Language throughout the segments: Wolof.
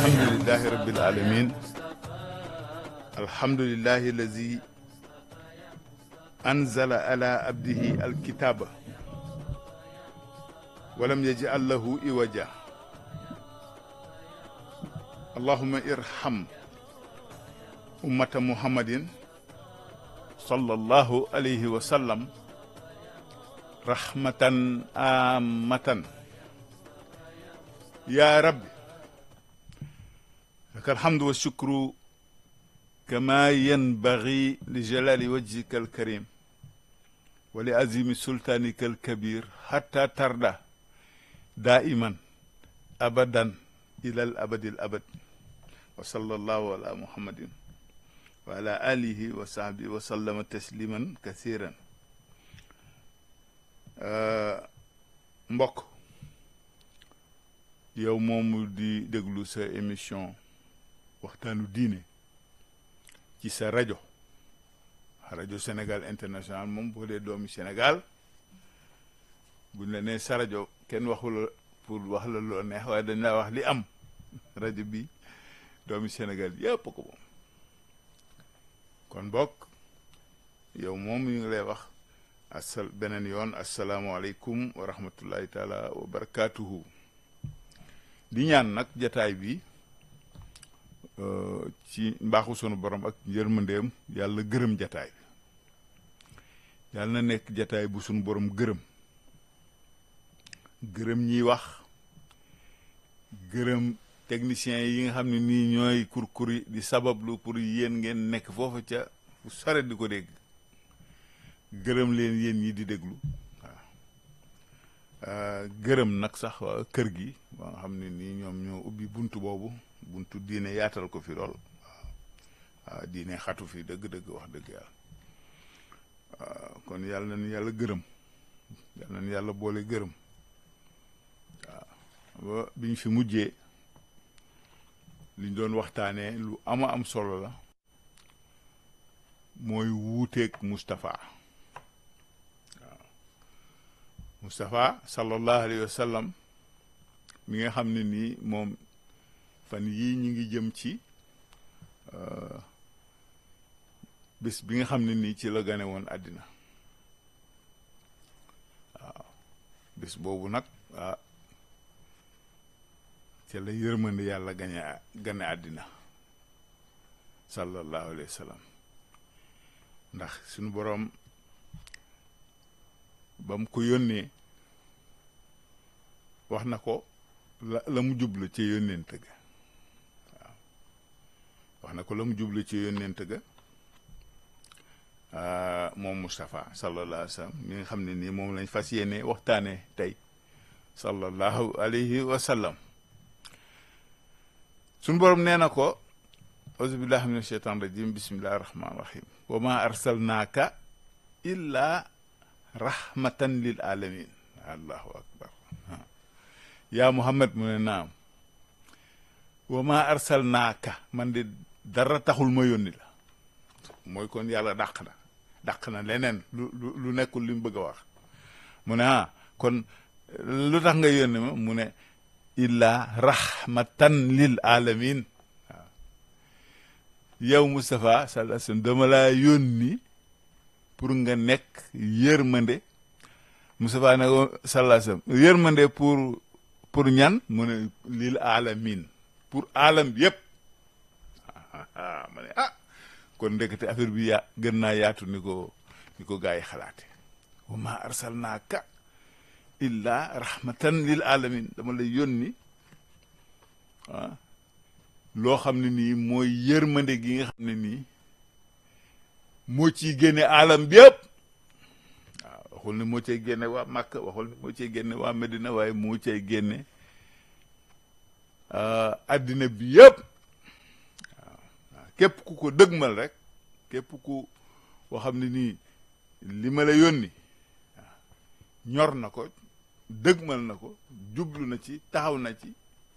alhamdulillahi rabbil alamin alhamdulillahi allazi anzala ala abdihi alkitaba walam yaj'al lahu iwaja allahumma irham ummata muhammadin sallallahu alayhi wa sallam rahmatan amatan ya rabbi laka alhamdu wa shukru kama yanbaghi li jalali wajhika alkarim wa li azimi sultanika alkabir hatta tarda daiman abadan ila al abadi al abad wa sallallahu ala muhammadin wa ala alihi wa sahbihi wa sallama tasliman kathiran mbokk yow moomu di déglu sa émission waxtaanu diine ci sa rajo rajo Sénégal international moom boo dee doomi Sénégal buñ la nee sa rajo kenn waxula pour wax la loo neex waaye dañ laa wax li am rajo bi doomi Sénégal yëpp ko moom kon bokk yow moom ñu ngi lay wax asal beneen yoon asalaamualeykum wa rahmatullahi taala wa barakaatuhu di ñaan nag jataay bi ci mbaaxu sunu borom ak yërmandeem yàlla gërëm jataay bi yàlla na nekk jataay bu sunu borom gërëm gërëm ñiy wax gërëm techniciens yi nga xam ne nii ñooy kurkuri di sabablu pour yéen ngeen nekk foofu ca fu sore di ko dégg gërëm leen yéen ñi di déglu waaw gërëm nag sax waa kër gi ba nga xam ne nii ñoom ñoo ubbi buntu boobu buntu diine yaatal ko fi lool waaw waaw diine xatu fi dëgg-dëgg wax dëgg yàlla waaw kon yàlla nañu yàlla gërëm yàlla nañu yàlla boole gërëm waaw ba biñ fi mujjee liñ doon waxtaanee lu ama am solo la mooy wuuteeg Moustapha waaw Moustapha sallallahu alayhi wa sallam mi nga xam ne nii moom fan yii ñu ngi jëm ci bés bi nga xam ne nii ci la gane woon àddina waaw bés boobu nag ah ci la yërmande yàlla gañe gane àddina sallallahu alayhi wa sallam ndax suñu boroom ba mu ko yónnee wax na ko la la mu jublu ci yónneent ga waaw wax na ko la mu jublu ci yónneent ga moom Moustapha sallallahu alayhi wa sallam mi nga xam ne nii moom lañ fas yéene waxtaane tey sallallahu alayhi wa sallam suñu boroom nee na ko auzu billahi min asheytan rajim bismillahi rahmani rahim wa ma arsalnaaka illa rahmatan lil alamin allahu akbar yaa muhammad mu ne naam wa ma arsalnaaka man de dara taxul ma yónni la mooy kon yàlla dàq na dàq na leneen lu lu nekkul li mu bëgg a wax mu ne ah kon lu tax nga yónni ma mu ne illa rahmatan lil alamin waaw yow Moustapha sallallahu alayhi wasallam dama laa yónni pour nga nekk yërmande Moustapha ne ko sallallahu alayhi wasallam yërmande pour pour ñan mu ne lil alamin pour alam bi yëpp ma ne ah kon ndekete affaire bi yaa gën naa yaatu ni ko ni ko gaa yi xalaate wa ma arsalnaaka illa rahmatan lil alamin dama lay yónni ah loo xam ne nii mooy yërmande gi nga xam ne nii moo ciy génne alam bi yëpp waaw waxul ne moo cay génne waa Makka waxul ne moo cay génne waa Medina waaye moo cay génne addina bi yëpp waaw képp ku ko dëgmal rek képp ku koo xam ne nii li ma la yónni ñor na ko dëgmal na ko jublu na ci taxaw na ci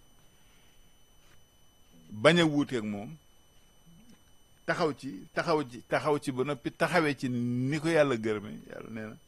bañ a wuuteeg moom taxaw ci taxaw ci taxaw ci ba noppi taxawee ci ni ko yàlla gërëme yàlla nee na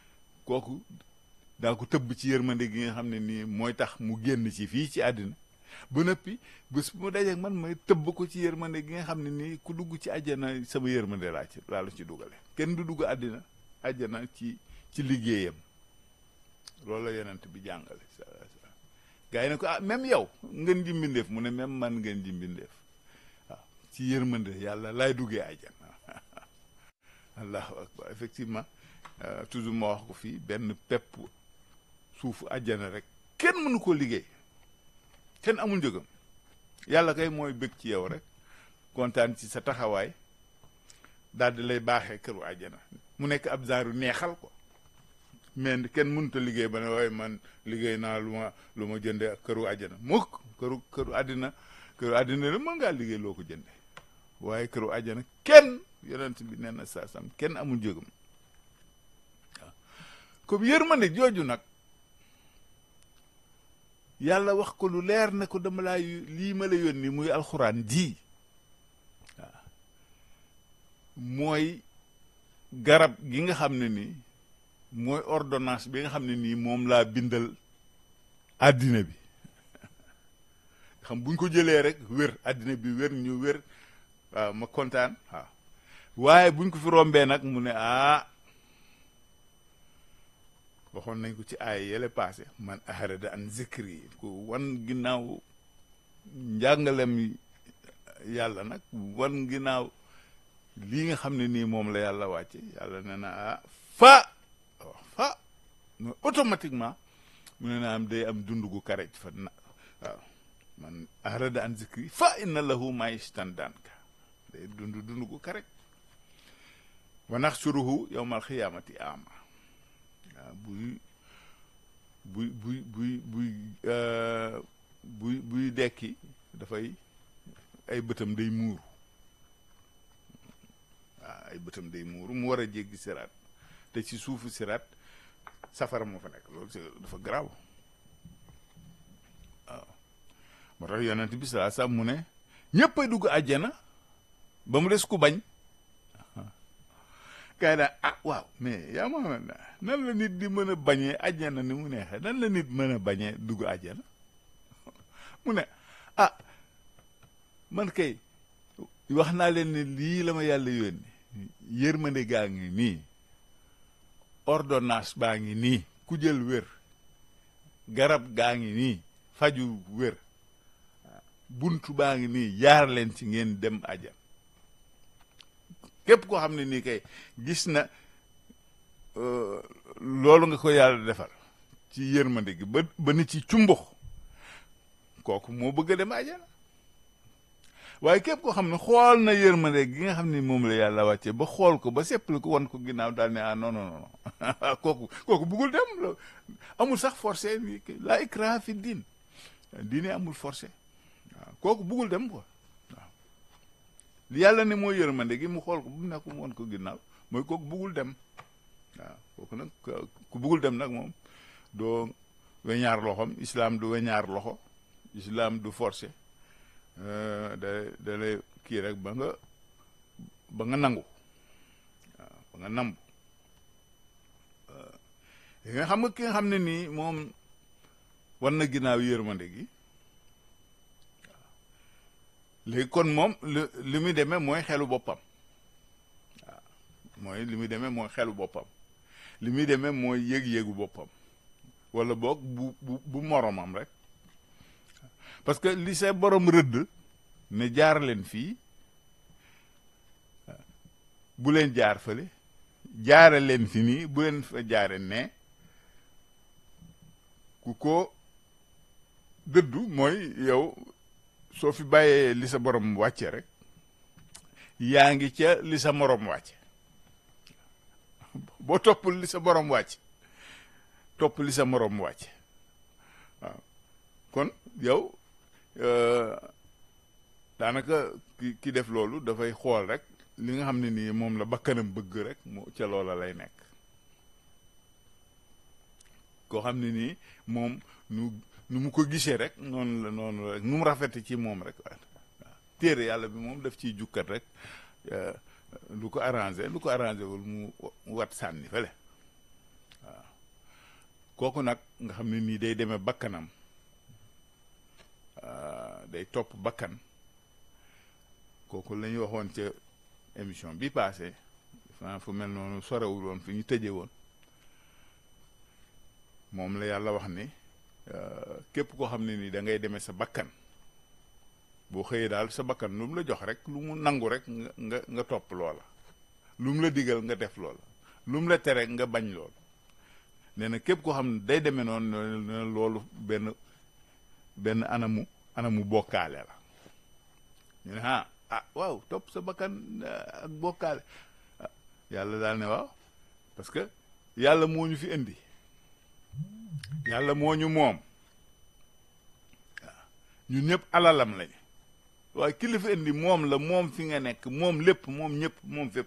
kooku daa ko tëbb ci yërmande gi nga xam ne nii mooy tax mu génn ci fii ci àddina ba noppi bés bu ma dajeeg man may tëbb ko ci yërmande gi nga xam ne nii ku dugg ci àjjana sama yërmande laa ci laa la ci dugale kenn du dugg àddina àjjana ci ci liggéeyam loolu la yonent bi jàngale gaa yi ne ko ah même yow ngeen ji mbindeef mu ne même man ngeen ji mbindeef waaw ci yërmande yàlla laay duggee àjjana allahu akbar effectivement toujours ma wax ko fii benn pepp suufu àjjana rek kenn mënu ko liggéey kenn amul njëgam yàlla kay mooy bëgg ci yow rek kontaan ci sa taxawaay daal di lay baaxee këru àjjana mu nekk ab genre neexal ko mais kenn mënut a liggéey ba ne waaye man liggéey naa lu ma lu ma jënde ak këru àjjana mukk këru këru àddina këru àddina la mën ngaa liggéey loo ko jënde waaye këru àjjana kenn yonent bi nee na saa sam kenn amul njëgam waaw comme yërmande jooju nag yàlla wax ko lu leer ne ko dama laa lii ma la yónni muy alxuraan ji waaw mooy garab gi nga xam ne nii mooy ordonnance bi nga xam ne nii moom laa bindal àddina bi xam buñ ko jëlee rek wér àddina bi wér ñu wér waaw ma kontaan waaw waaye buñ ko fi rombee nag mu ne ah waxoon nañ ko ci ay yële passé man aharada an zikri ku wan ginnaaw njàngalem yàlla nag wan ginnaaw lii nga xam ne nii moom la yàlla wàcce yàlla ne na ah fa fa mais automatiquement mu ne na am day am dund gu karej fa na waaw man aharada an zikri fa inna lahu maishtan danka day dund dund gu karej wa naxsuruhu yowmal xiyaamati ama waaw buy buy buy buy buy buy buy dekki dafay ay bëtam day muuru waaw ay bëtam day muuru mu war a jéggi siraat te ci suufu siraat safara moo fa nekk loolu dafa garaaw waaw moo tax yonent bi salaa sax mu ne ñëpp ay dugg àjjana ba mu des ku bañ kay daa ah waaw mais yaa ma nan la nit di mën a bañee àjjana ni mu neexee nan la nit mën a bañee dugg àjjana mu ne ah man kay wax naa leen ne lii la ma yàlla yónni yërmande gaa ngi nii ordonnance baa ngi nii ku jël wér garab gaa ngi nii faju wér buntu baa ngi nii jaar leen ci ngeen dem àjjana képp koo xam ne nii kay gis na loolu nga ko yàlla defal ci yërmande gi ba ba ni ci cumbux kooku moo bëgg a dem àjjana waaye képp koo xam ne xool na yërmande gi nga xam ne moom la yàlla wàccee ba xool ko ba seppali ko wan ko ginnaaw daal ne ah non non non kooku kooku bëggul dem amul sax forcé la ikra fi diin diine amul forcé waaw kooku bëggul dem quoi waaw yàlla ne mooy yërmande gi mu xool ko bu nekk mu wan ko ginnaaw mooy kooku bëggul dem waaw kooku nag ku bëggul dem nag moom doo weñaar loxom islam du weñaar loxo islam du forcé da da lay kii rek ba nga ba nga nangu waaw ba nga nambu yi nga xam nga ki nga xam ne nii moom war na ginnaaw yërmande gi waaw léegi kon moom li li muy demee mooy xelu boppam waaw mooy li muy demee mooy xelu boppam li muy demee mooy yëg-yëgu boppam wala boog bu bu bu moromam rek parce que li sa borom rëdd ne jaar leen fii bu leen jaar fële jaare leen fi nii bu leen fa jaare ne ku ko dëddu mooy yow soo fi bàyyee li sa borom wàcce rek yaa ngi ca li sa morom wàcce boo toppul li sa borom wàcce topp li sa morom wàcce waaw kon yow daanaka ki ki def loolu dafay xool rek li nga xam ne nii moom la bakkanam bëgg rek moo ca loola lay nekk koo xam ne nii moom nu nu mu ko gisee rek noonu la noonu la rek nu mu rafete ci moom rek waaw téere yàlla bi moom daf ciy jukkat rek lu ko arrangé lu ko arrangé wul mu wat sànni fële waaw kooku nag nga xam ne nii day demee bakkanam day topp bakkan kooku la ñu waxoon ca émission bi passé fa fu mel noonu sorewul woon fi ñu tëjee woon moom la yàlla wax ni képp koo xam ne ni da ngay demee sa bakkan boo xëyee daal sa bakkan lu mu la jox rek lu mu nangu rek nga nga nga topp loola lu mu la digal nga def loola lu mu la tere nga bañ loolu nee na képp koo xam ne day demee noonu ne loolu benn benn anamu anamu bokkaale la ñu ne ah ah waaw topp sa bakkan ak bokkaale yàlla daal ne waaw parce que yàlla moo ñu fi indi yàlla moo ñu moom waaw ñun ñëpp alalam lañu waaye ki la fi indi moom la moom fi nga nekk moom lépp moom ñëpp moom fépp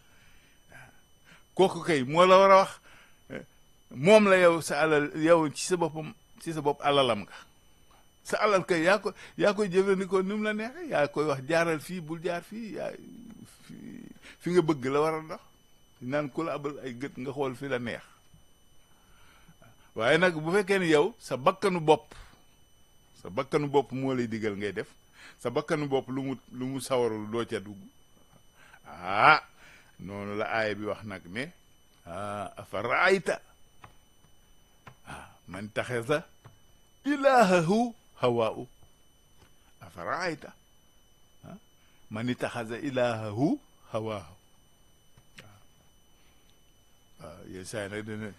kooku kay moo la war a wax moom la yow sa alal yow ci sa boppam ci sa bopp alalam nga sa alal kay yaa ko yaa koy jëfandikoo ni mu la neexee yaa koy wax jaaral fii bul jaar fii yaa fi nga bëgg la war a dox naan ku la abal ay gët nga xool fi la neex waaye nag bu fekkee ni yow sa bakkanu bopp sa bakkanu bopp moo lay digal ngay def sa bakkanu bopp lu mu lu mu sawarul doo ca dugg ah noonu la aaya bi wax nag ne ah afa raayta ah man taxesa ilahahu hawaahu afa raayta ah man itaxasa ilahahu hawaahu waaw yéen saa yi nag dana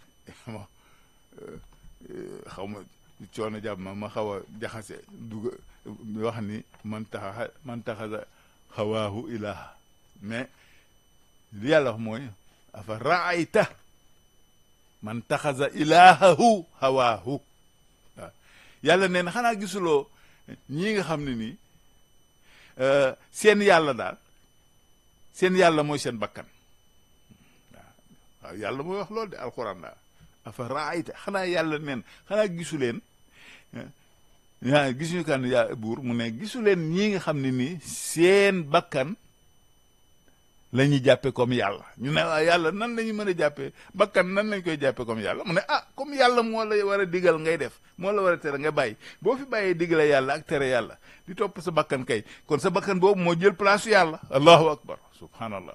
xaw ma coono jàpp ma ma xaw a jaxase dugg wax ni man taxa man taxasa hawaahu ilaha mais li yàlla wax mooy afa raayta man taxasa ilahahu hawaahu waaw yàlla nee na xanaa gisuloo ñii nga xam ne nii seen yàlla daal seen yàlla mooy seen bakkan waaw waaw yàlla mooy wax loolu de alxuraan daal afa raayta xanaa yàlla neen xanaa gisu leen yaa gisuñu kan yaa buur mu ne gisu leen ñii nga xam ne nii seen bakkan la ñuy jàppe comme yàlla ñu ne waa yàlla nan la ñu mën a jàppee bakkan nan lañ koy jàppe comme yàlla mu ne ah comme yàlla moo la war a digal ngay def moo la war a tere nga bàyyi boo fi bàyyee digale yàlla ak tere yàlla di topp sa bakkan kay kon sa bakkan boobu moo jël place yàlla allahu akbar subhanallah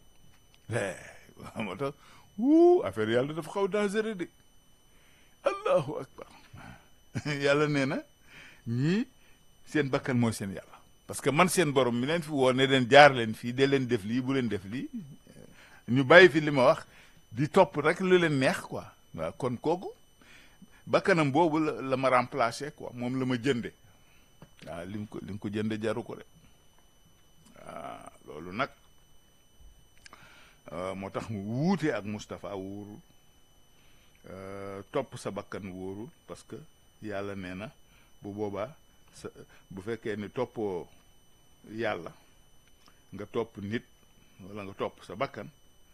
moo tax wuu affaire yàlla dafa xaw dangereux de allahu akbar yàlla nee na ñii seen bakkan mooy seen yàlla parce que man seen borom mi leen fi woo ne leen jaar leen fii de leen def lii bu leen def lii ñu bàyyi fi li ma wax di topp rek lu leen neex quoi waaw kon kooku bakkanam boobu la la ma remplacer quoi moom la ma jënde waaw li mu ko li mu ko jënde jaru ko de waaw loolu nag moo tax mu wuute ak Moustapha wóorul topp sa bakkan wóorul parce que yàlla nee na bu boobaa sa bu fekkee ni toppoo yàlla nga topp nit wala nga topp sa bakkan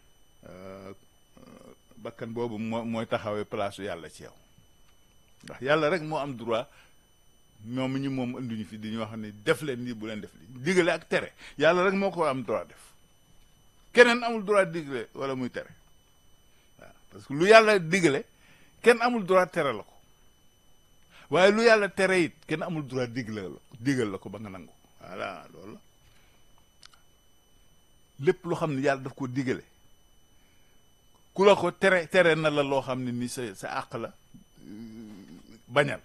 bakkan boobu moo mooy taxawee place yàlla ci yow ndax yàlla rek moo am droit moom ñi moom anduñu fi di ñu wax ne def leen lii bu leen def lii digale ak tere yàlla rek moo ko am droit def keneen amul droit digale wala muy tere waaw parce que lu yàlla digale kenn amul droit tere la ko waaye lu yàlla tere it kenn amul droit digle la digal la ko ba nga nangu voilà loolu la lépp loo xam ne yàlla daf ko digale ku la ko tere tere na la loo xam ne ni sa sa àq la bañal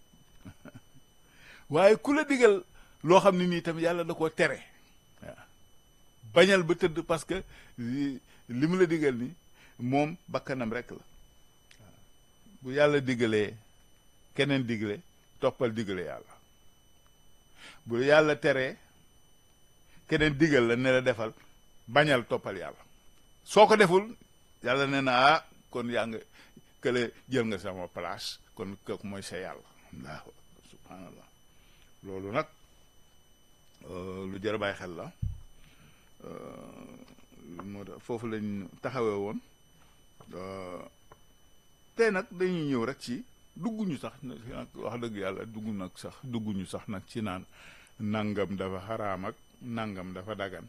waaye ku la digal loo xam ne nii tam yàlla da koo tere waaw bañal ba tëdd parce que li mu la digal ni moom bakkanam rek la waaw bu yàlla digalee keneen digle toppal digle yàlla bu yàlla teree keneen digal la ne la defal bañal toppal yàlla soo ko deful yàlla nee na ah kon yaa nga kële jël nga sama place kon kooku mooy sa yàlla allahu subhanallah loolu nag lu jar a bàyyi xel la moo tax foofu lañ taxawee woon tey nag dañuy ñëw rek ci dugguñu sax wax dëgg yàlla dugg nag sax dugguñu sax nag ci naan nangam dafa xaraam ak nangam dafa dagan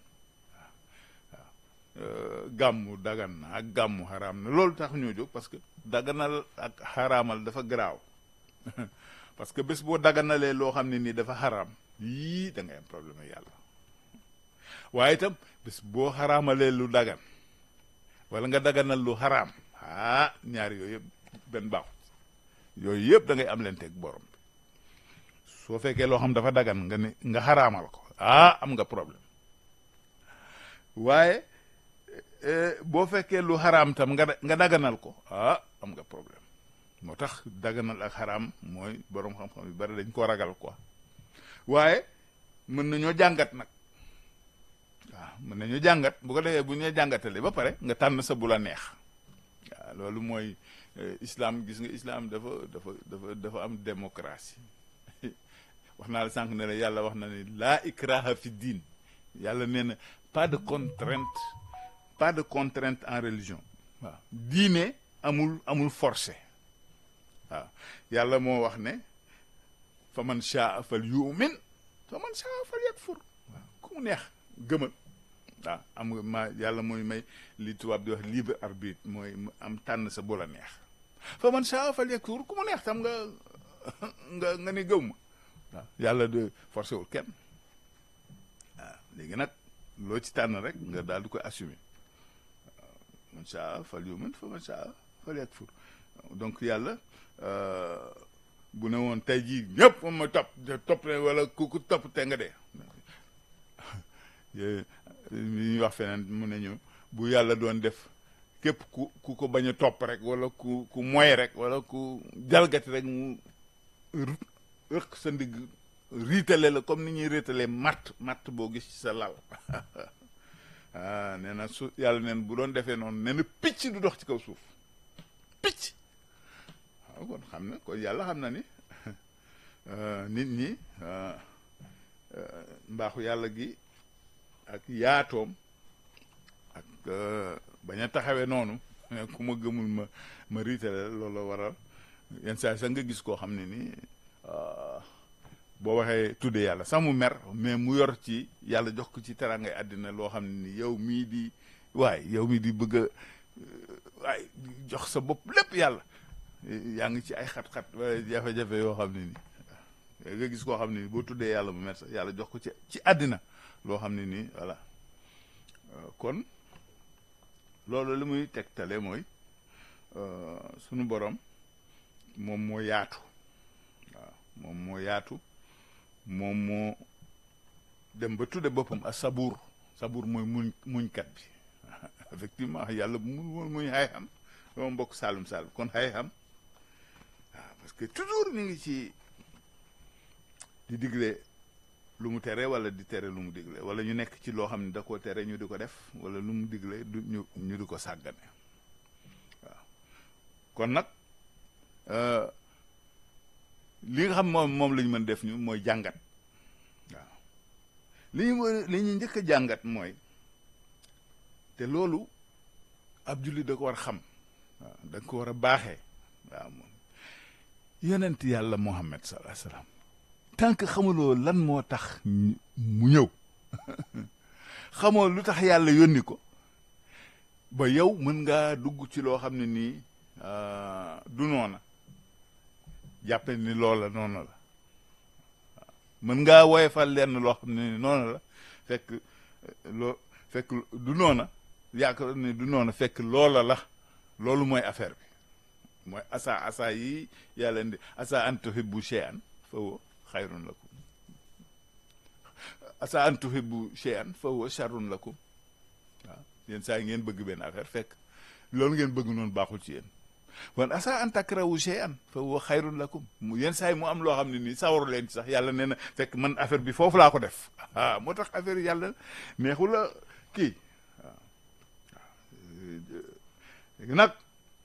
waaw gàmmu dagan na ak gàmmu xaraam na loolu tax ñoo jóg parce que daganal ak xaraamal dafa garaaw parce que bés boo daganalee loo xam ne nii dafa xaraam yii da ngay am problème ak yàlla waaye itam bés boo xaraamalee lu dagan wala nga daganal lu xaraam ah ñaari yooyu yëpp benn baaxut yooyu yëpp da ngay am leen teg borom bi soo fekkee loo xam dafa dagan nga ne nga xaraamal ko ah am nga problème waaye boo fekkee lu xaraam tam nga nga daganal ko ah am nga problème moo tax daganal ak xaraam mooy borom xam-xam yu bari dañ ko ragal quoi waaye mën nañoo jàngat nag waaw mën nañu jàngat bu ko defee bu ñu jàngatalee ba pare nga tànn sa bu la neex waaw loolu mooy islam gis nga islam dafa dafa dafa dafa am démocratie wax naa la sànq ne la yàlla wax na ne laa ikraha fi diin yàlla nee na pas de contrainte pas de contrainte en religion waaw diine amul amul forcé waaw yàlla moo wax ne fa man shaa fal yu'min fa man shaa fal yakfur waaw ku mu neex gëmal waaw am nga ma yàlla mooy may li tubaab di wax libre arbitre mooy am tànn sa bu la neex fa man shaa fal yakfur ku mu neex tam nga nga nga ne gëw ma waaw yàlla de forcé wul kenn waaw léegi nag loo ci tànn rek nga daal di koy assumer waaw man shaa fal yu'min fa man shaa fal yakfur donc yàlla bu ne woon tey jii ñëpp moom ma topp topp ne wala ku ku topp te nga dee li ñuy wax feneen mu ne ñu bu yàlla doon def képp ku ku ko bañ a topp rek wala ku ku moy rek wala ku jalgati rek mu rëq sa ndigg riitale la comme ni ñuy riitalee matt matt boo gis ci sa lal ah nee na su yàlla neen bu doon defee noonu nee na picc du dox ci kaw suuf picc waaw kon xam na kon yàlla xam na ni nit ñi mbaaxu yàlla gi ak yaatoom ak bañ a taxawee noonu ku ma gëmul ma ma riitale loolu waral yenn saa sax nga gis koo xam ne ni boo waxee tudde yàlla sax mu mer mais mu yor ci yàlla jox ko ci terangay àddina loo xam ne ni yow mii di waay yow mii di bëgg a waay jox sa bopp lépp yàlla yaa ngi ci ay xat-xat wala jafe-jafe yoo xam ne nii nga gis koo xam ne ni boo tuddee yàlla mu mer sax yàlla jox ko ci ci àddina loo xam ne nii voilà kon loolu li muy tegtale mooy sunu borom moom moo yaatu waaw moom moo yaatu moom moo dem ba tudde boppam ak sabuur sabuur mooy muñ muñkat bi effectivement yàlla bu mun muñ xay xam dama mbokk saalum saalum kon xay xam waaw parce que toujours ñu ngi ci di digle lu mu tere wala di tere lu mu digle wala ñu nekk ci loo xam ne da koo tere ñu di ko def wala lu mu digle du ñu ñu di ko sàggane waaw kon nag li nga xam moom moom la ñu mën def ñu mooy jàngat waaw li ñu li ñu njëkk a jàngat mooy te loolu ab julli da ko war a xam waaw da ko war a baaxee waaw moom yonent yàlla Muhammad sallallahu alayhi wasallam tant que xamuloo lan moo tax mu ñëw xamoo lu tax yàlla yónni ko ba yow mën ngaa dugg ci loo xam ne nii du noona jàppe ni loola noonu la mën ngaa woyefal lenn loo xam ne ni noonu la fekk loo fekk du noona yaakaar ne du noona fekk loola la loolu mooy affaire bi mooy asa asa yi yàlla indi asa an tuhibbu shay'an fa huwa xayrun lakum asa an tuhibbu shay'an fa huwa sharrun lakum waaw yéen saa yi ngeen bëgg benn affaire fekk loolu ngeen bëgg noonu baaxul ci yéen wan asa an takrahu shay'an fa huwa xayrun lakum mu yenn saa yi mu am loo xam ne nii sawaru leen ci sax yàlla nee na fekk man affaire bi foofu laa ko def ah moo tax affaire yàlla neexu la kii waaw waaw nag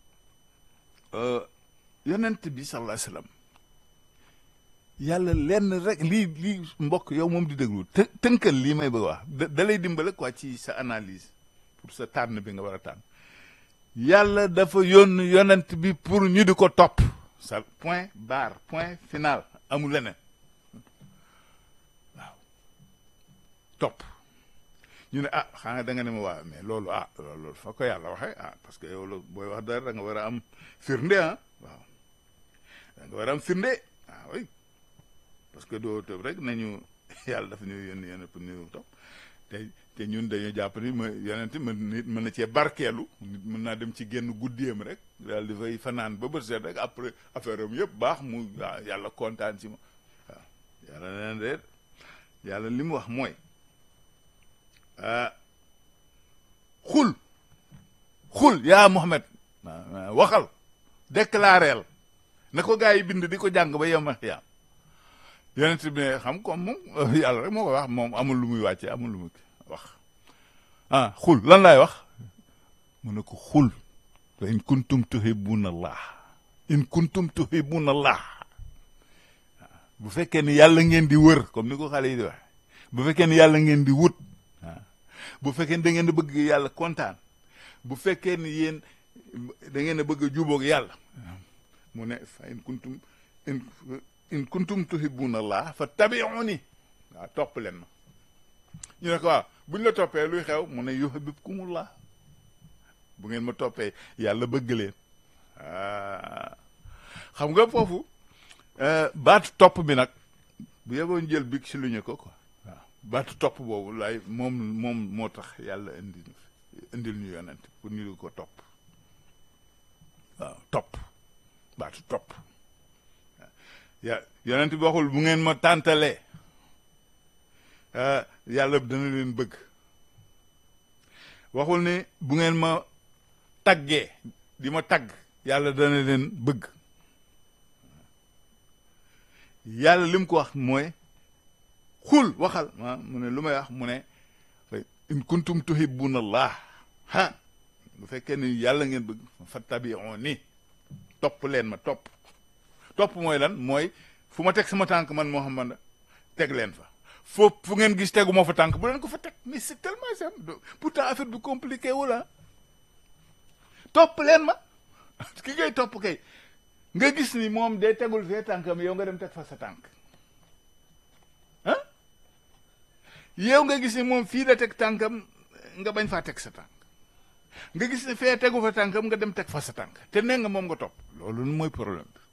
yonent bi sallallahu alayhi wasallam yàlla lenn rek lii lii mbokk yow moom di déglu të tënkal lii may bëgg wax da lay dimbale quoi ci sa analyse pour sa tànn bi nga war a tànn yàlla dafa yónn yonent bi pour ñu di ko topp sa point barre point final amul leneen waaw topp ñu ne ah xanaa da nga ne ma waa mais loolu ah loolu fa ko yàlla waxee ah parce que yow la booy wax dara da nga war a am firnde ah waaw da nga war a am firnde ah oui parce que doo tëb rek nañu yàlla dafa ñu yónni yónni pour ñu topp te te ñun dañu jàpp ni ma yonent mën nit mën na cee barkeelu nit mën naa dem ci génn guddeem rek daal di fay fanaan ba bët seet rek après affaire am yëpp baax mu waaw yàlla kontaan ci ma waaw yàlla neen de yàlla li mu wax mooy xul xul yaa Muhammad waxal déclareel na ko gaa yi bind di ko jàng ba yema xiyaam yonent bi ne xam comme moom yàlla rek moo ko wax moom amul lu muy wàcce amul lu muy wax ah xul lan laay wax mu ne ko xul fa in kuntum tuhibbuna allah in kuntum tuhibbuna allah bu fekkee ni yàlla ngeen di wër comme ni ko xale yi di wax bu fekkee ni yàlla ngeen di wut bu fekkee ni da ngeen di bëgg yàlla kontaan bu fekkee ni yéen da ngeen a bëgg a jubóog yàlla mu ne fa in kuntum in in kuntum tuhibbuna allah fa tabi'uni waaw topp leen ma ñu ne ko waaw buñ la toppee luy xew mu ne yuhibbukumullah bu ngeen ma toppee yàlla bëgg leen xam nga foofu baatu topp bi nag bu yeboon jël big si lu ñu ko quoi waaw baatu topp boobu laay moom moom moo tax yàlla indi indil ñu yonent pour ñu ko topp waaw topp baatu topp ya yonent bi waxul bu ngeen ma tàntalee yàlla dana leen bëgg waxul ni bu ngeen ma taggee di ma tagg yàlla dana leen bëgg yàlla li mu ko wax mooy xul waxal ah mu ne lu may wax mu ne in kuntum tuhibbuna allah ha bu fekkee ni yàlla ngeen bëgg fattabi'uni topp leen ma topp topp mooy lan mooy fu ma teg sama tànk man Muhammad teg leen fa foofu fu ngeen gis tegu moo fa tànk bu leen ko fa teg mais c'est tellement simple pourtant affaire bi compliqué wu la topp leen ma ki ngay topp kay nga gis ni moom day tegul fee tànkam yow nga dem teg fa sa tànk ah yow nga gis ni moom fii la teg tànkam nga bañ faa teg sa tànk nga gis ni fee tegu fa tànkam nga dem teg fa sa tànk te nee nga moom nga topp loolu mooy problème bi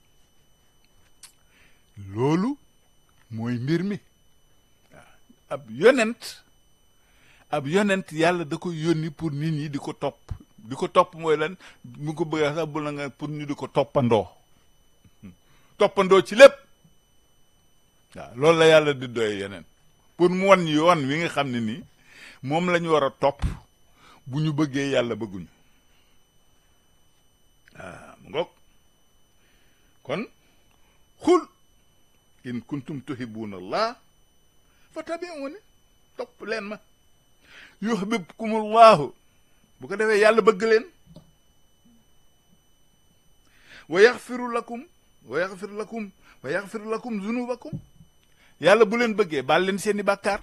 loolu mooy mbir mi ab yonent ab yonent yàlla da ko yónni pour nit ñi di ko topp di ko topp mooy lan mu ko bëggee sax bu la nga pour ñu di ko toppandoo toppandoo ci lépp waaw loolu la yàlla di doy yeneen pour mu wan yoon wi nga xam ne nii moom la ñu war a topp bu ñu bëggee yàlla bëgguñu waaw mu ngoog kon xul in kuntum tuhibbuna allah fa tabi'uni topp leen ma yuhibbukumullahu bu ko defee yàlla bëgg leen wa yaxfiru lakum wa yaxfir lakum wa yaxfir lakum zunubakum yàlla bu leen bëggee baal leen seeni bàkkaar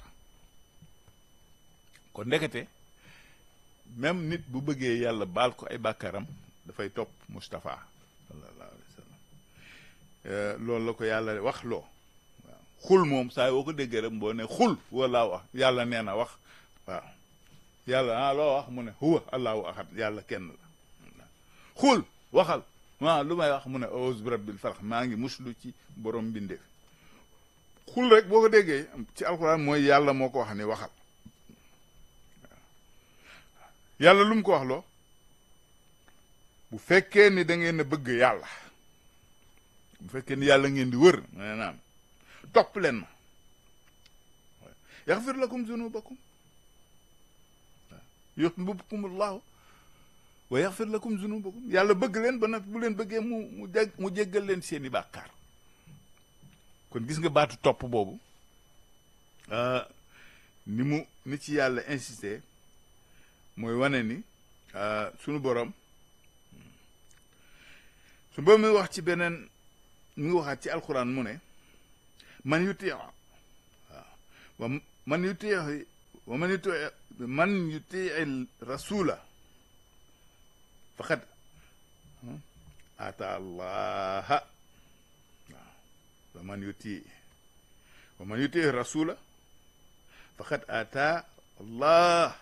kon ndekete même nit bu bëggee yàlla baal ko ay bàkkaaram dafay topp Moustapha sallallahu alayhi wa sallam loolu la ko yàlla wax loo waaw xul moom saa yoo ko déggee rek boo ne xul wala wax yàlla nee na wax waaw yàlla ah loo wax mu ne huwa allahu ahad yàlla kenn la xul waxal waaw lu may wax mu ne auzu bi rabbil falaq maa ngi muslu ci borom mbindeef xul rek boo ko déggee ci alxuraan mooy yàlla moo ko wax ni waxal yàlla lu mu ko wax loo bu fekkee ni da ngeen a bëgg yàlla bu fekkee ni yàlla ngeen di wër ma naam topp leen ma yaxfir lakum zunubakum yuhibbukumullahu wa yaxfir lakum zunubakum yàlla bëgg leen ba nag bu leen bëggee mu mu jeg mu jéggal leen seeni bàkkaar kon gis nga baatu topp boobu ni mu ni ci yàlla insisté mooy wane ni sunu borom su ba muy wax ci beneen mu ngi waxaat ci alquran mu ne man yuti waaw wa man yuti wa man yuti man yuti rasula faqad ata allaha waaw wa man yuti wa man yuti rasula faqad ata allah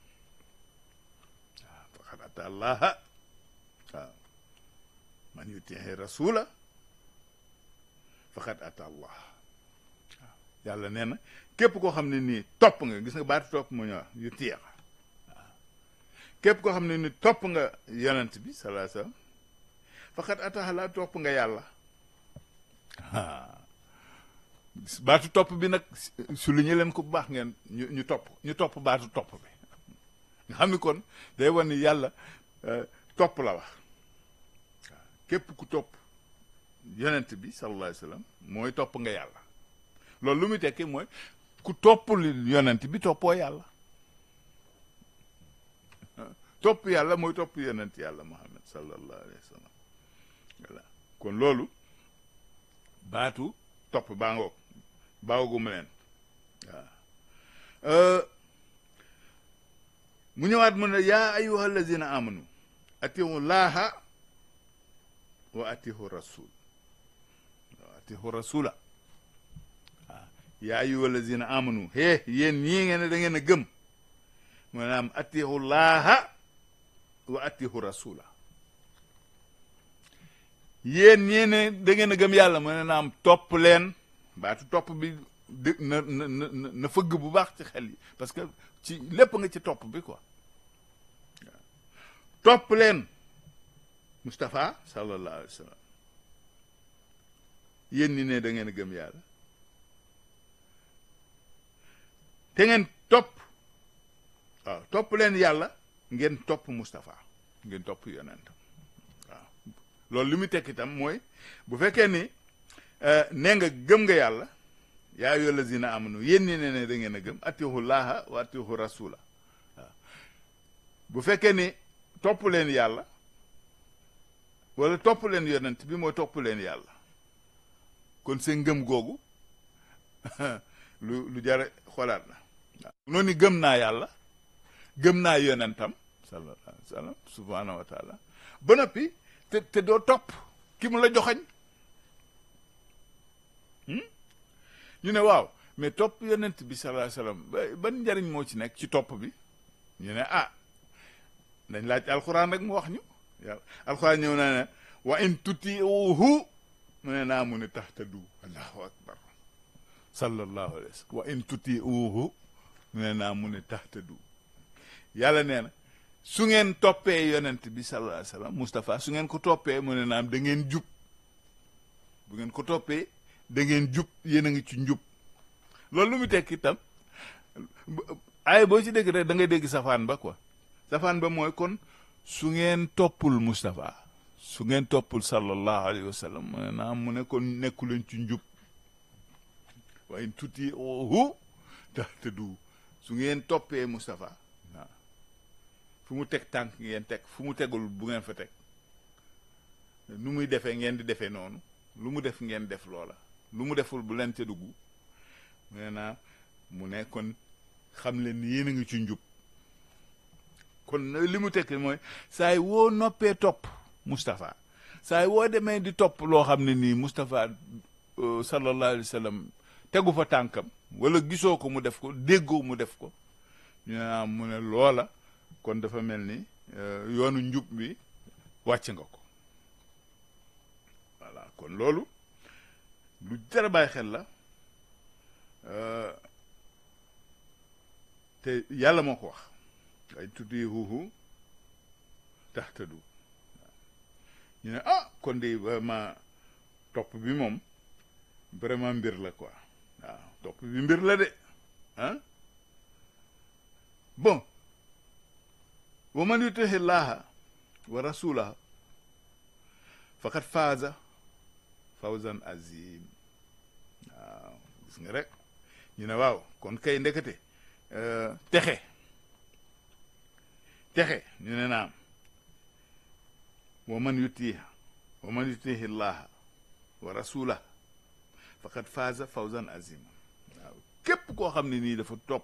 waaw faqad ata allaha waaw man yuti rasula faqad ata allah waaw yàlla nee na képp koo xam ne nii topp nga gis nga baatu topp mu ñëw yu tiyeex waaw képp koo xam ne nii topp nga yonent bi sallallahu alayhi wasallam faqad ata allah topp nga yàlla baatu topp bi nag su lu ñu leen ko bu baax ngeen ñu ñu topp ñu topp baatu topp bi nga xam ni kon day wan ni yàlla topp la wax waaw képp ku topp yonent bi sallallahu alayhi wasallam mooy topp nga yàlla loolu lu muy tekki mooy ku toppul yonent bi toppoo yàlla topp yàlla mooy topp yonent yàlla muhammad sallallahu alayhi wasallam voilà kon loolu baatu topp baa ngoog baawaguma leen waaw mu ñëwaat mu ne yaa ayuha allazina amanu atihu laaha wa atihu rasul wa atihu rasula waaw yaa ayuha allazina amanu hee yéen ñii ngeen ne da ngeen a gëm maanaam atihu laaha wa atihu rasula yéen ñii ne da ngeen a gëm yàlla mu ne naam topp leen baatu topp bi dë na na na na fëgg bu baax ci xel yi parce que ci lépp nga ci topp bi quoi waaw topp leen Moustapha sallallahu alayhi wa sallam yéen ñi ne da ngeen a gëm yàlla te ngeen topp waaw topp leen yàlla ngeen topp Moustapha ngeen topp yonent waaw loolu li muy tekk itam mooy bu fekkee ni nee nga gëm nga yàlla yaa ayyuha lazina amanu yéen ñi ne ne da ngeen a gëm atihu laaha wa atihu rasula waaw bu fekkee ni topp leen yàlla wala topp leen yonent bi mooy topp leen yàlla kon seen ngëm googu lu lu jare xoolaat la waaw noonu gëm naa yàlla gëm naa yonentam sallallahu alayhi wa sallam subhanahu wa taala ba noppi te te doo topp ki mu la joxañ ñu ne waaw mais topp yonent bi sallallahu alayhi wasallam ban njariñ moo ci nekk ci topp bi ñu ne ah dañ laaj alxuraan rek mu wax ñu yàlla alxuraan ñëw na ne wa in tutiuhu mu ne naa mu ne tahtadu allahu akbar sallallahu alayhi wasallam wa in tutiuhu mu ne naa mu ne tahtadu yàlla nee na su ngeen toppee yonent bi sallallahu alayhi wasallam Moustapha su ngeen ko toppee mu ne naam da ngeen jub bu ngeen ko toppee da ngeen jub yéen a ngi ci njub loolu lu mu tekki itam ay boo ci dégg rek da ngay dégg safaan ba quoi safaan ba mooy kon su ngeen toppul Moustapha su ngeen toppul sallallahu alayhi wa sallam mu ne naam mu ne kon nekku leen ci njub waaye tuuti ohu tax te du su ngeen toppee Moustapha waaw fu mu teg tànk ngeen teg fu mu tegul bu ngeen fa teg nu muy defee ngeen di defee noonu lu mu def ngeen def loola lu mu deful bu leen ca dugg mu ne naa mu ne kon xam leen ni yéen a ngi ci njub kon li mu tekki mooy saay woo noppee topp Moustapha saay woo demee di topp loo xam ne nii Moustapha sallallahu alayhi wa sallam tegu fa tànkam wala gisoo ko mu def ko déggoo mu def ko ñu ne mu ne loola kon dafa mel ni yoonu njub bi wàcc nga ko voilà kon loolu lu jar a bàyyi xel la te yàlla moo ko wax ay tuddi huuhu taxtadu ñu ne ah kon de vraiment topp bi moom vraiment mbir la quoi waaw topp bi mbir la de ah bon wa man yutihi llaha wa rasulahu faqad faaza fawzan azim waaw gis nga rek ñu ne waaw kon kay ndekete texe texe ñu ne naam wa man yutiha wa man yutihi llaha wa rasulahu faqad faaza fawzan azim waaw képp koo xam ne nii dafa topp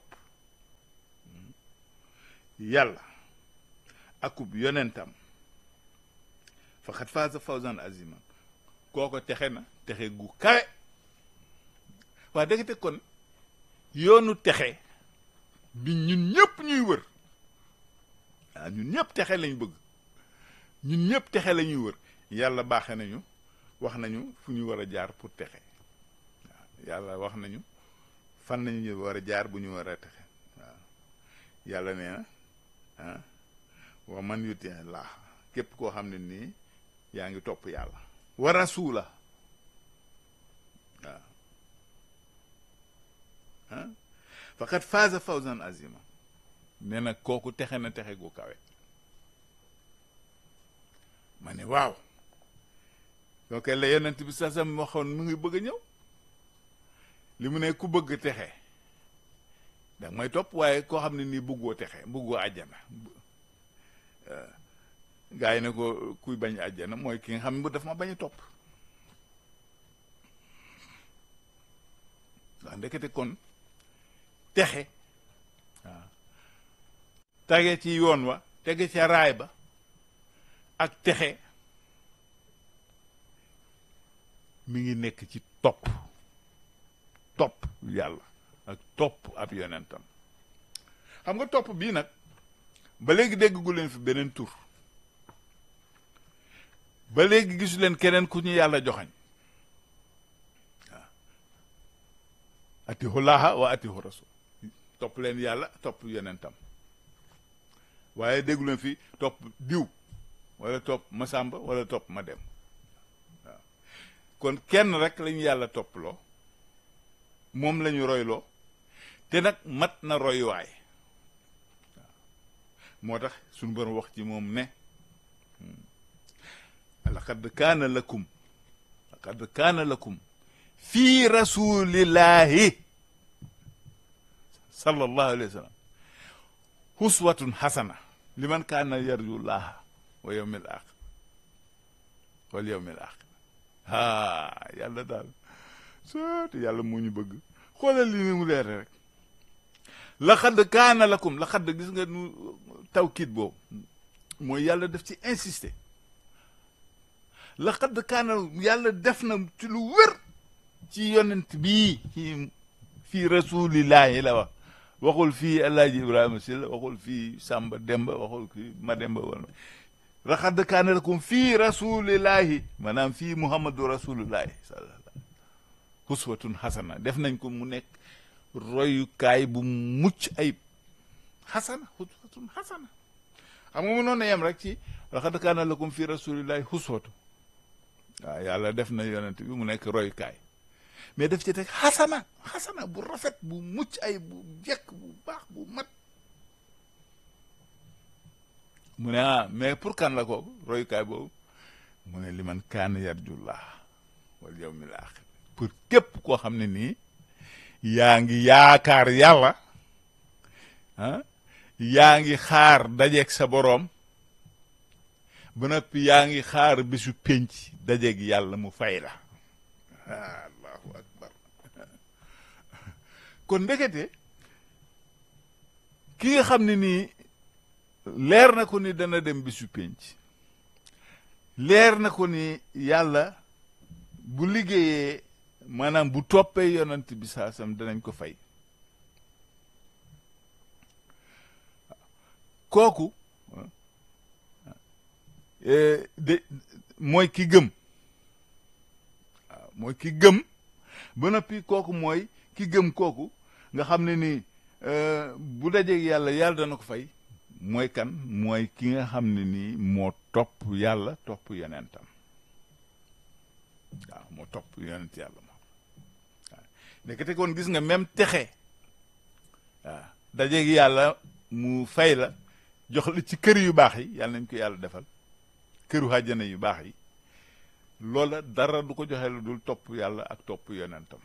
yàlla akub yonentam faqad faaza fawzan azima kooko texe na texe gu kawe waa dëgg te kon yoonu texe bi ñun ñëpp ñuy wër waaw ñun ñëpp texe lañ bëgg ñun ñëpp texe la ñuy wër yàlla baaxe nañu wax nañu fu ñu war a jaar pour texe yàlla wax nañu fan nañu ñu war a jaar bu ñu war a texe waaw yàlla nee na ah wa man yuti laa képp koo xam ne nii yaa ngi topp yàlla wa rasuula waaw ah faqad faaza fawzan azima nee na kooku texe na texe gu kawe ma ne waaw donc la yonent bi sa sam waxoon mu ngi bëgg a ñëw li mu ne ku bëgg texe da may topp waaye koo xam ne nii bëggoo texe bëggoo àjjana gaa yi ne ko kuy bañ àjjana mooy ki nga xam ne bu daf ma bañ a topp waaw ndekete kon texe waaw tege ci yoon wa tege ca raay ba ak texe mi ngi nekk ci topp topp yàlla ak topp ab yonentam xam nga topp bii nag ba léegi dégg gu leen fi beneen tur ba léegi gisu leen keneen ku ñu yàlla joxañ waaw atihu laaha wa atihu rasul topp leen yàlla topp yonentam waaye déggu leen fi topp diw wala topp ma sàmba wala topp ma dem waaw kon kenn rek lañu yàlla topploo moom lañu royloo te nag mat na royuwaay waaw moo tax suñu borom wax ci moom ne laqad kaana lakum laqad kaana lakum fii rasulillahi sallallahu alayhi wa sallam huswatun hasana liman kaana yarju llaha wa yawmil axir wal yawmil axir haa yàlla daal sooti yàlla moo ñu bëgg xoolal li ni mu leere rek laqad kaana lakum laqad gis nga nu tawkiit boobu mooy yàlla def ci insister laqad kaana yàlla def na ci lu wér ci yonent bii ci fii rasulillahi la wax waxul fii alaaji ibrahima si la waxul fii sàmba demba waxul fii ma demba wala laqad kaana lakum fii rasulillahi maanaam fii muhammadu rasulillahi sallallahu huswatun hasana def nañ ko mu nekk royukaay bu mucc ayib hasana huswatun hasana xam nga mu noonu yem rek ci laqad kaana lakum fii rasulillahi huswatu waaw yàlla def na yonent bi mu nekk royukaay mais def ci teg xasana xasana bu rafet bu mucc ay bu jekk bu baax bu mat mu ne ah mais pour kan la kooku royukaay boobu mu ne li man kaan yarjullah wal yawmil axir pour képp koo xam ne nii yaa ngi yaakaar yàlla ah yaa ngi xaar dajeeg sa boroom ba noppi yaa ngi xaar bisu pénc dajeeg yàlla mu fay la allahu akbar kon ndekete ki nga xam ne nii leer na ko ni dana dem bisu pénc leer na ko ni yàlla bu liggéeyee maanaam bu toppee yonant bi saasam danañ ko fay kooku de mooy ki gëm waaw mooy ki gëm ba noppi kooku mooy ki gëm kooku nga xam ne ni bu dajeeg yàlla yàlla dana ko fay mooy kan mooy ki nga xam ne nii moo topp yàlla topp yonentam waaw moo topp yonent yàlla moom waaw nekkate kon gis nga même texe waaw dajeeg yàlla mu fay la jox la ci kër yu baax yi yàlla nañ ko yàlla defal këru àjjana yu baax yi loola dara du ko joxe lu dul topp yàlla ak topp yonentam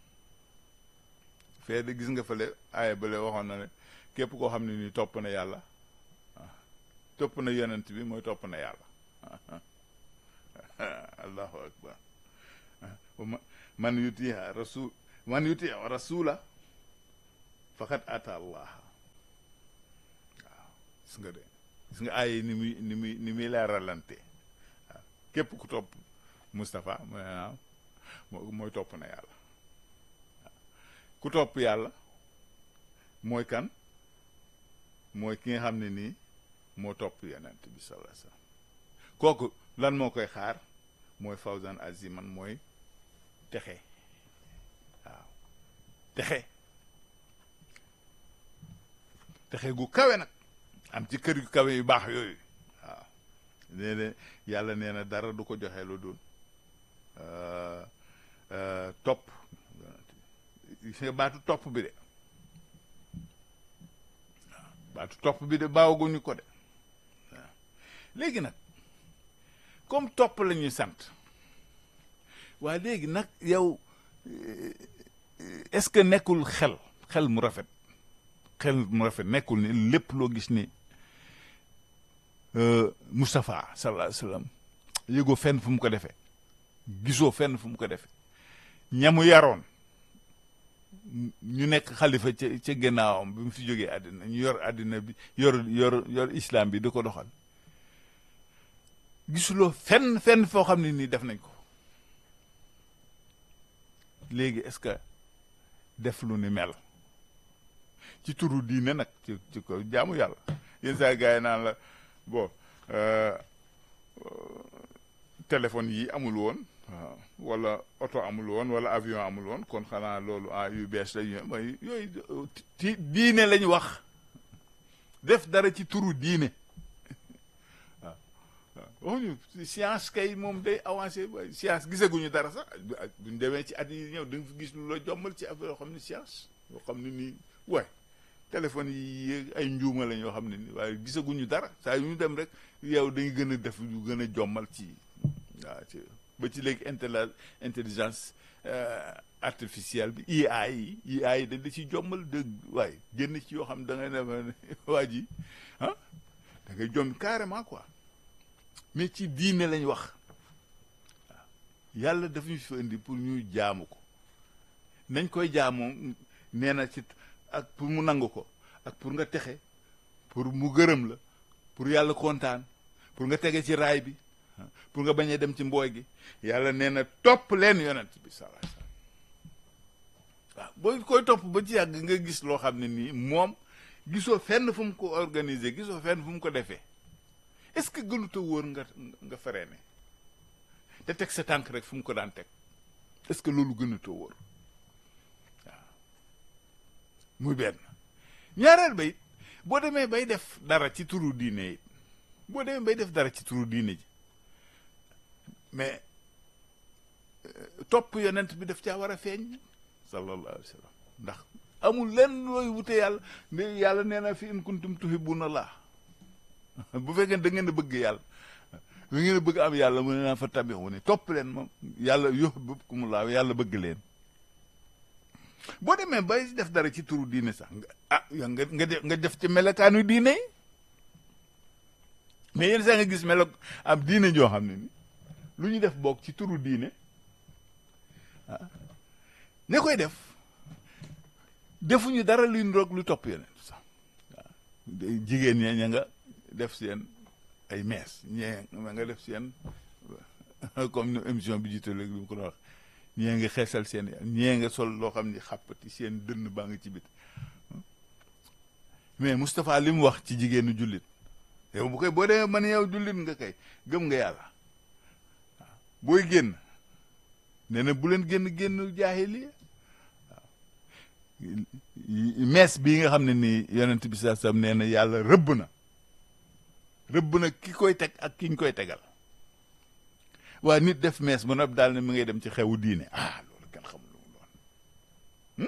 fee de gis nga fële aaya bale waxoon na ne képp koo xam ne nii topp na yàlla topp na yonent bi mooy topp na yàlla allahu akbar man yuti rasul man yuti rasula faqad ata allah waaw gis nga de gis nga aaya ni muy ni muy ni muy leeralante waaw képp ku topp Moustapha mooy waaw mooy topp na yàlla ku topp yàlla mooy kan mooy ki nga xam ne nii moo topp yonent bi sallallahu alayhi wasallam kooku lan moo koy xaar mooy fawzan aziman mooy texe waaw texe texe gu kawe nag am ci kër yu kawe yu baax yooyu waaw nee na yàlla nee na dara du ko joxe lu dul topp gis nga baatu topp bi de waaw baatu topp bi de baawaguñu ko de waaw léegi nag comme topp la ñuy sant waa léegi nag yow est-ce que nekkul xel xel mu rafet xel mu rafet nekkul ni lépp loo gis ni Moustapha sallallahu alayhi wa sallam yëgoo fenn fu mu ko defee gisoo fenn fu mu ko defee ñamu yaroon ñu nekk xalifa ca ca gannaawam bi mu fi jógee àddina ñu yor àddina bi yor yor yor islam bi di ko doxal gisuloo fenn fenn foo xam ne nii def nañ ko léegi est-ce que def lu ni mel ci turu diine nag ci ci ko jaamu yàlla yenn saa gars yi naan la bon téléphone yi amul woon waaw wala oto amul woon wala avion amul woon kon xanaa loolu ah yu bees la ñu mooy yooyu ci diine lañu wax def dara ci turu diine waaw waaw waxuñu science kay moom day avancé science gisaguñu dara sax buñ demee ci at yi ñëw da nga fi gis lu la jommal ci affaire yoo xam ne science yoo xam ne nii waay téléphone yi ay njuuma lañ yoo xam ne nii waaye gisaguñu dara saa yu ñu dem rek yow dañuy gën a def lu gën a jommal ci waaw ci ba ci léegi intelli intelligence artificielle bi IA yi IA yi dañ da ci jommal dëgg waaye génn ci yoo xam ne da ngay ne waa ji ah da ngay jom carrément quoi mais ci diine lañ wax waaw yàlla daf ñu fi indi pour ñuy jaamu ko nañ koy jaamoo nee na ci ak pour mu nangu ko ak pour nga texe pour mu gërëm la pour yàlla kontaan pour nga tege ci raay bi pour nga bañ a dem ci mbooy gi yàlla nee na topp leen yonent bi sallallahu alayhi wasallam waaw boo koy topp ba ci yàgg nga gis loo xam ne nii moom gisoo fenn fu mu ko organiser gisoo fenn fu mu ko defee est-ce que gënuta wóor nga nga freiné te teg sa tànk rek fu mu ko daan teg est-ce que loolu gënuta wóor waaw muy benn ñaareel ba it boo demee bay def dara ci turu diine it boo demee bay def dara ci turu diine ji mais topp yonent bi daf caa war a feeñ sallallahu alayhi wa sallam ndax amul lenn looy wute yàlla ne yàlla nee na fi in kuntum tuhibbuna Allah bu fekkee da ngeen a bëgg yàlla da ngeen a bëgg am yàlla mu ne naa fa tabi'u ne topp leen moom yàlla yuhibbukumullah yàlla bëgg leen boo demee bay def dara ci turu diine sax ah nga nga def nga def ci melokaanu diine yi mais yéen sax nga gis melo am diine joo xam ne ni lu ñu def boog ci turu diine ah ne koy def defuñu dara luy roog lu topp yeneen sax waaw jigéen ña ña nga def seen ay mees ñee nga def seen comme ni émission bi jiite léegi lu ko doon wax ñee nga xeesal seen ñee nga sol loo xam ni xàppati seen dënn baa nga ci bit mais Moustapha li mu wax ci jigéenu jullit yow bu koy boo demee man yow jullit nga kay gëm nga yàlla waaw booy génn nee na bu leen génn génn jaahiliya waaw mees bii nga xam ne nii yonent bi saa sam nee na yàlla rëbb na rëbb na ki koy teg ak ki ñu koy tegal waa nit def mees ba noppi daal ne mi ngay dem ci xewu diine ah loolu kenn xamul lu mu doon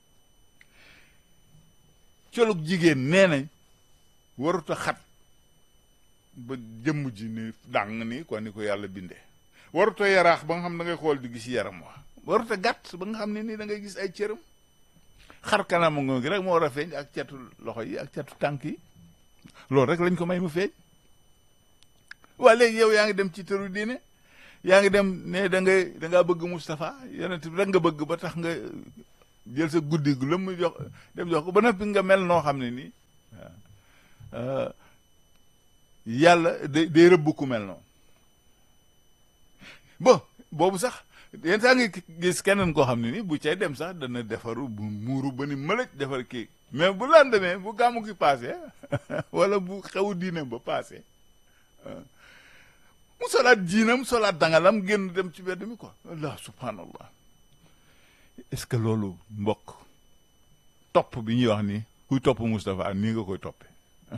colug jigéen nee nañ warut a xat ba jëmm ji ni dàng ni quoi ni ko yàlla bindee warut a yaraax ba nga xam da ngay xool di gis yaram wa warut a gàtt ba nga xam ne nii da ngay gis ay cëram xar kanam nga gi rek moo war a feeñ ak catu loxo yi ak catu tànk yi loolu rek lañ ko may mu feeñ waa léegi yow yaa ngi dem ci tëru diine yaa ngi dem ne da ngay da ngaa bëgg Moustapha yonent bi rek nga bëgg ba tax nga jël sa guddi gu la mu jox dem jox ko ba noppi nga mel noo xam ne nii waaw yàlla day day rëbb ku mel noonu bon boobu sax yenn saa ngi gis keneen koo xam ne nii bu cay dem sax dana defaru bu muuru ba ni mëlëj defar kii mais bu laan demee bu gàmmu gi passé wala bu xewu diine ba passé mu solaat jiinam solaat dangalam génn dem ci bedd mi quoi allah subhanallah est-ce que loolu mbokk topp bi ñuy wax ni kuy topp Moustapha nii nga koy toppe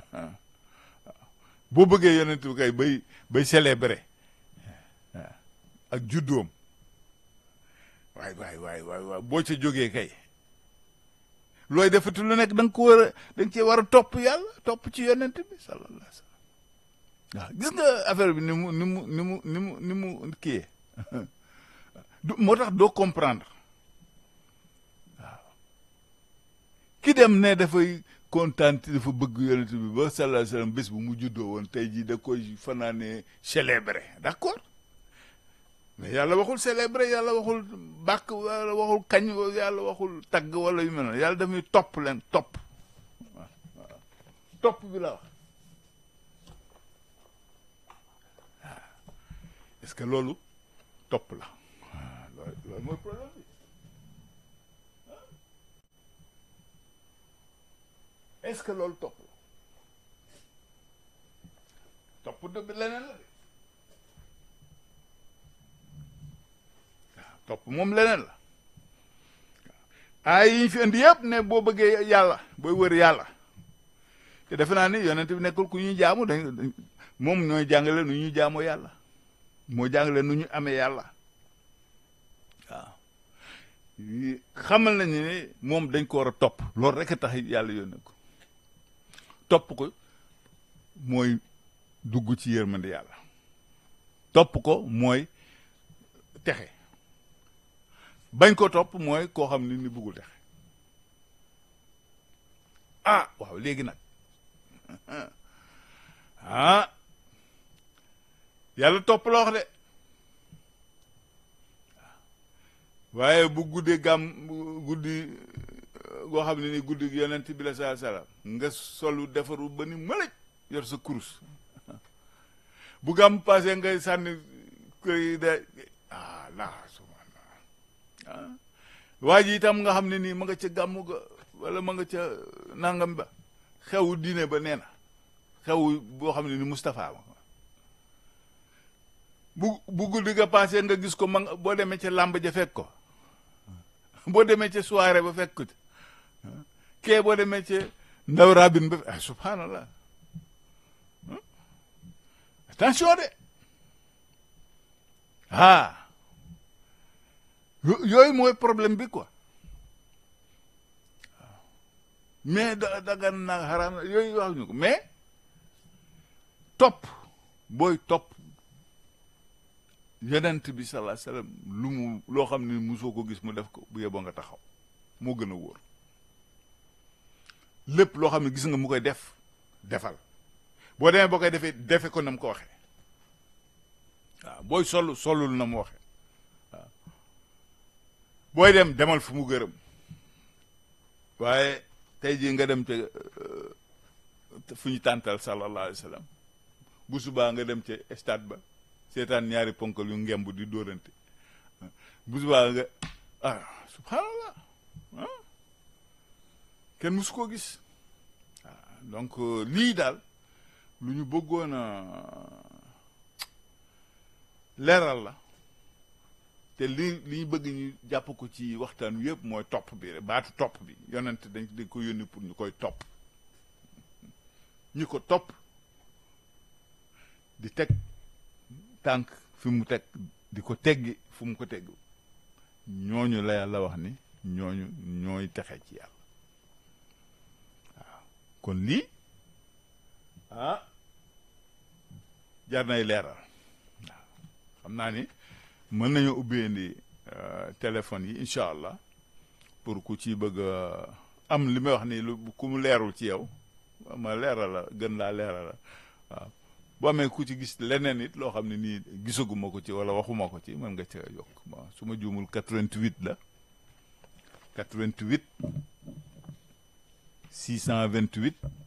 boo bëggee yonent bi kay bay bay célébrer ak juddoom waay waay waay waay waay boo ca jógee kay looy defati lu nekk da nga ko war a da nga cee war a topp yàlla topp ci yonent bi sallallahu alayhi wa sallam waaw gis nga affaire bi ni mu ni mu ni mu ni mu ni mu kiyee moo tax doo comprendre waaw ki dem ne dafay kontaan dafa bëgg yonent bi ba sallallahu alayhi wa sallam bés bu mu juddoo woon tey jii da koy fanaane célébrer d'accord mais yàlla waxul célébrer yàlla waxul bàkk yàlla waxul kañ yàlla waxul tagg wala yu mel noonu yàlla daf ñuy topp leen topp waaw waaw topp bi la wax est-ce que loolu topp la waaw loolu mooy problème bi est-ce que loolu topp la topp de leneen la de topp moom leneen la ay yi ñu fi indi yëpp ne boo bëggee yàlla booy wër yàlla te defe naa ni yonent bi nekkul ku ñuy jaamu dañ moom ñooy jàngale nu ñuy jaamoo yàlla moo jàngale nu ñu amee yàlla waaw xamal nañu ne moom dañ ko war a topp loolu rek a tax yàlla yónnee ko topp ko mooy dugg ci yërmande yàlla topp ko mooy texe bañ ko topp mooy koo xam ni ni bëggul texe ah waaw léegi nag ah yàlla topp la wax de waaye bu guddee gàmm guddi goo xam ne ni guddi yonent bi la saa salaam nga solu defaru ba ni mëlëj yor sa kurus bu gàmm passé ngay sànni koy de ah laa ah waa ji itam nga xam ne nii ma nga ca gàmmu ga wala ma nga ca nangam ba xew diine ba nee na xew boo xam ne ni Moustapha ma bu bu guddi ga passé nga gis ko ma boo demee ca làmb ja fekk ko boo demee ca soirée ba fekk ko kee boo demee ca ndaw rabin ba ah subhanallah attention de ah yooyu mooy problème bi quoi mais da dagan na xaraam na yooyu wax ñu ko mais topp booy topp yonent bi sallallahu alayhi wasallam lu mu loo xam ne musoo ko gis mu def ko bu yeboo nga taxaw moo gën a wóor lépp loo xam ne gis nga mu koy def defal boo demee boo koy defee defe ko na mu ko waxee waaw booy sol solul na mu waxee waaw booy dem demal fu mu gërëm waaye tey jii nga dem te fu ñu tàntal sallallahu alayhi wa sallam bu subaa nga dem ca stade ba seetaan ñaari ponkal yu ngemb di dóorante bu subaa nga ah subhanallah ah kenn musu koo gis waaw donc lii daal lu ñu bëggoon a leeral la te li li ñu bëgg ñu jàpp ko ci waxtaan wi yëpp mooy topp bi rek baatu topp bi yonent dañ dañ ko yónni pour ñu koy topp ñu ko topp di teg tànk fi mu teg di ko teggi fu mu ko tegg ñooñu la yàlla wax ni ñooñu ñooy texe ci yàlla waaw kon lii ah jar nay leeral waaw xam naa ni mën nañu ubbendi téléphone yi incha allah pour ku ci bëgg am li may wax ni lu ku mu leerul ci yow ma leeral la gën laa leeral la waaw boo amee ku ci gis leneen it loo xam ne nii gisaguma ko ci wala waxuma ko ci mën nga ca yokk bon su ma juumul 88 la 88 628